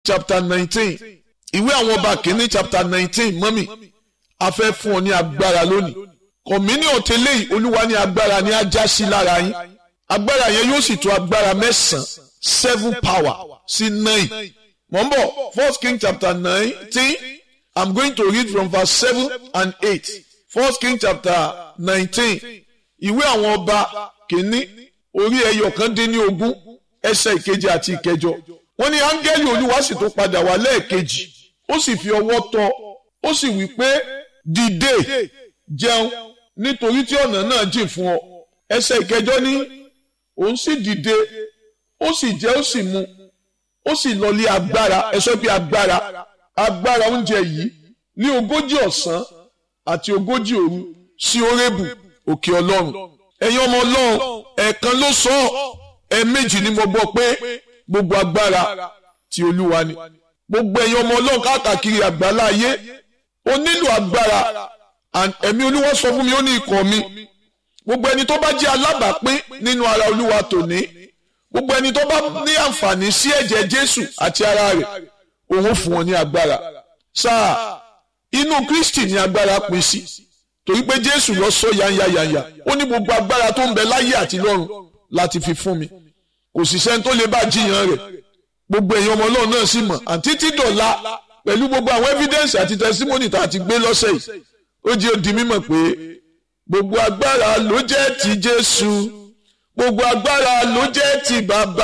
chapter nineteen ìwé àwọn ọba kìíní chapter nineteen mọ́mì a fẹ́ fún ọ ní agbára lónìí communion tẹ́lẹ̀ yìí olúwa ní agbára ní ajá sí lára yín agbára yẹn yóò sì tó agbára mẹ́sàn-án seven power sí nine mọ̀ ń bọ̀ first king chapter nineteen i'm going to read from verse seven and eight first king chapter nineteen ìwé àwọn ọba kìíní orí ẹyọ kan dín ní ogún ẹsẹ̀ ìkeje àti ìkẹjọ wọ́n ní áńgẹ́lì olúwa sì tó padà wá lẹ́ẹ̀kejì ó sì fi ọwọ́ tọ́ ó sì wí pé dìde jẹun nítorí tí ọ̀nà náà jìn fún ọ ẹsẹ̀ ìkẹjọ ní òun sì dìde ó sì jẹ ó sì mu ó sì lọlé agbára ẹ sọ pé agbára agbára oúnjẹ yìí ní ogójì ọ̀sán àti ogójì òru sí orébù òkè ọlọ́run ẹ̀yin ọmọ ọlọ́run ẹ̀ẹ̀kan ló sọ ọ́ ẹ̀ẹ̀mejì ni mo gbọ́ pé gbogbo agbára ti olúwa ni gbogbo ẹ̀yin ọmọ ọlọ́run káàkiri àgbálá ayé o nílò agbára ẹ̀mí olúwa sọ fún mi ó ní ikọ̀ mi gbogbo ẹni tó bá jẹ́ alábàápín nínú ara olúwa tòní gbogbo ẹni tó bá ní àǹfààní sí ẹ̀jẹ̀ jésù àti ara rẹ̀ òun fún wọn ní agbára sáà inú kristi ní agbára pín sí torí pé jésù lọ sọ yányáyányá ó ní gbogbo agbára tó ń bẹ láyé àti lọ́run láti fi fún mi kò sì sẹ́ni tó lè bá jiyàn rẹ̀ gbogbo èèyàn ọmọ ọlọ́run náà sì mọ̀ àti títọ̀la pẹ̀lú gbogbo àwọn evidence àti testimony tá a ti gbé lọ́sẹ̀ yìí ó jẹ́ òdi mímọ̀ pé gbogbo agbára ló jẹ́ ti jésù gbogbo agbára ló jẹ́ ti bàbá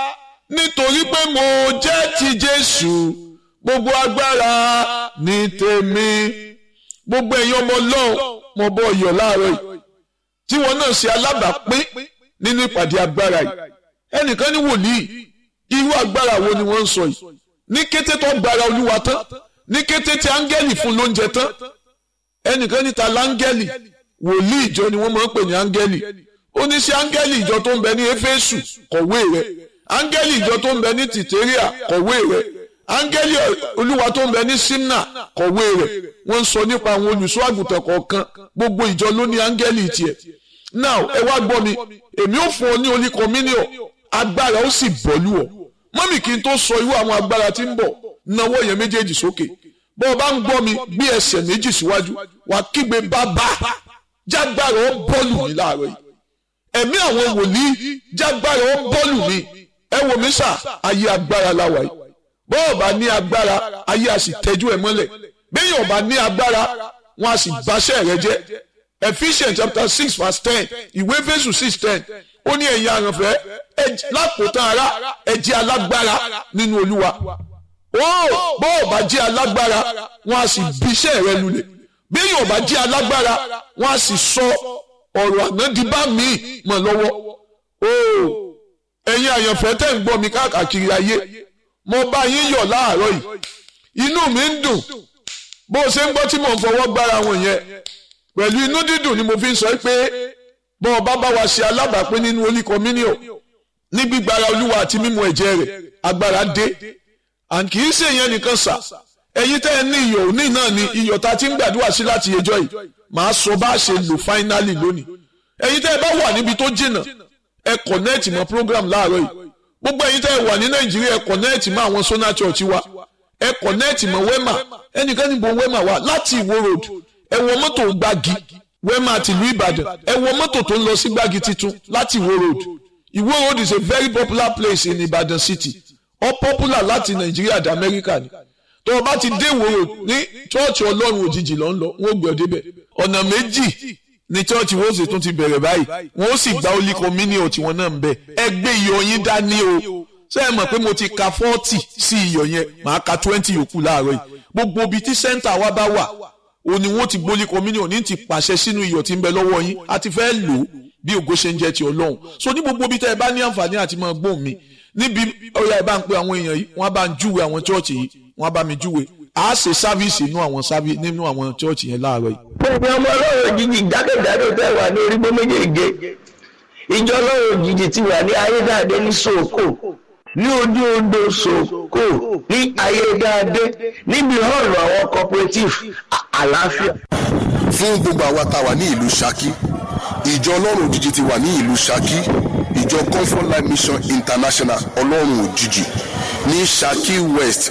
nítorí pé mo jẹ́ ti jésù gbogbo agbára ní tèmi gbogbo èèyàn ọmọ ọlọ́run mo bọ́ ọyọ̀ láàárọ̀ yìí tí wọn náà ṣe alábàápín nínú ìpàdé agbára yìí ẹnìkan ní wòlíì irú agbára wo ni wọ́n ń sọ yìí ní kété tó gbára olúwa tán ní kété tí áńgẹ́lì fún lóúnjẹ tán ẹnìkan níta láńgẹ́lì wòlíì ìjọ ni wọ́n máa ń pè ní áńgẹ́lì ó ní sí áńgẹ́lì ìjọ tó ń bẹ ní éfésù kọ̀wé rẹ̀ áńgẹ́lì ìjọ tó ń bẹ ní tìtẹ́ríà kọ̀wé rẹ̀ áńgẹ́lì olúwa tó ń bẹ ní simna kọ̀wé rẹ̀ wọ́n ń sọ nípa àwọn olùṣọ́ àgùntàn kọ̀ọ̀kan gbogbo ìjọ ló ní áńgẹ́lì tiẹ̀ now ẹ wá gbọ́ mi èmi ò fún ọ ní olí communion agbára ó sì bọ́lú ọ mọ́mì kí n tó sọ irú àwọn agbára tí ń bọ̀ náwó yẹn méjèèjì sókè bọ́ ọ bá ń gbọ́ mi gbé ẹsẹ̀ méjì síwájú wà kígbe bàbá jágbára ó bọ́ọ̀lù mi láàárọ̀ yìí ẹ̀mí àwọn wòlíì jágbára ó bọ́ọ̀lù mi ẹ wò mí sà ayé agbára láwa yìí bọ́ ọ bá ní agbára ayé a sì tẹ́jú ẹ mọ́lẹ̀ bẹ́ẹ̀ yóò bá ní agbára wọn a sì báṣẹ́ rẹ jẹ́ Ephesians chapter six verse ten ìwé Éfésù six ten ó ní ẹ̀yin àrànfẹ́ lápòtán ara ẹ jẹ́ alágbára nínú Olúwa ó bọ́ọ̀ bá jẹ́ alágbára wọn a sì bíṣẹ́ rẹ lulẹ̀ bí yóò bá jẹ́ alágbára wọn a sì sọ ọ̀rọ̀ ànádìbá mi mọ̀ lọ́wọ́ ó ẹ̀yin àyànfẹ́ tẹ̀ ń gbọ́ mi káàkiri ayé mo bá yín yọ̀ láàárọ̀ yìí inú mi ń dùn bó o ṣe ń gbọ́ tí mò ń fọwọ́ gbára wọn yẹn pẹ̀lú inú dídùn ni mo fi ń sọ pé bọ́ ọba bá wa ṣe alábàápín nínú Holy Communion ní gbígbára olúwa àti mímu ẹ̀jẹ̀ rẹ̀ agbára dé and kì í ṣe ìyẹn nìkan sà ẹ̀yin tẹ́ ẹ ní iyọ̀ òní náà ni iyọ̀ ta ti ń gbàdúrà sí láti ẹjọ́ yìí màá sọ bá a ṣe lò finally lónìí ẹ̀yin tẹ́ ẹ bá wà níbi tó jìnnà ẹ connect mọ́ program láàárọ̀ yìí gbogbo ẹ̀yin tẹ́ ẹ wà ní nàìjíríà ẹ connect mọ́ àwọn Sona Church wa ẹ connect mọ́ wema ẹnìkan níbo wema wà láti ìwó road ẹ wọ mọ́tò gbági wema tìlú ìbàdàn ẹ wọ mọ́tò tó ń lọ sí gbági titun láti ìwó road ìwó road is a very popular place in ìbàdàn city ó popular láti nàìjíríà dé amẹ́ríkà ni tó o bá ti dé ìwó road ní chọ́ọ̀chì ọlọ́run òjijì ló ń lọ wọ́n gbé ọ débẹ̀ ọ̀nà méjì ní chọ́ọ̀chì wọ́n sì tún ti bẹ̀rẹ̀ báyìí wọ́n sì gba Holy Communion tiwọn náà ń bẹ̀ ẹ gbé iyọ̀ yín dání o ṣé ẹ mọ̀ pé mo ti ka forty sí iyọ̀ yẹn màá ka twenty yòókù láàárọ̀ yìí gbogbo ibi tí sẹ́ńtà wa bá wà ó ní wọ́n ti gbólí communion ní ti pàṣẹ sínú iyọ̀ tí ń bẹ lọ́wọ́ yín a ti fẹ́ lò ó bí ògo ṣe ń jẹ́ ti ọlọ́run so ní gbogbo ibi tẹ́ ẹ bá ní àǹfààní àti máa gbóhùn mi níbi ọ̀yà ẹ bá ń pe àwọn èèyàn yìí wọ́n bá ń júwe àwọn chọ́ọ̀chì yìí wọ́n bá mi júwe a ṣe sáfíìsì nínú àwọn sáfíìsì nínú àwọn chọ́ọ̀chì yẹn láàárọ̀ yìí. gbogbo ọmọ ọlọ́run òjijì jákèjádò tẹ́ wà ní orígbó méjèèjì ìjọ ọlọ́run òjijì ti wà ní ayédáadé ní sòkò ní ojú odò sòkò ní ayédáadé níbi hall àwọn cooperative àlàáfíà. fún gbogbo àwa tá a wà ní ìlú Ṣakí ìjọ ọlọ́run òjijì ti wà ní ìlú Ṣakí ìjọ Comfort Life Mission International ọlọ́run òjijì ní Ṣakí West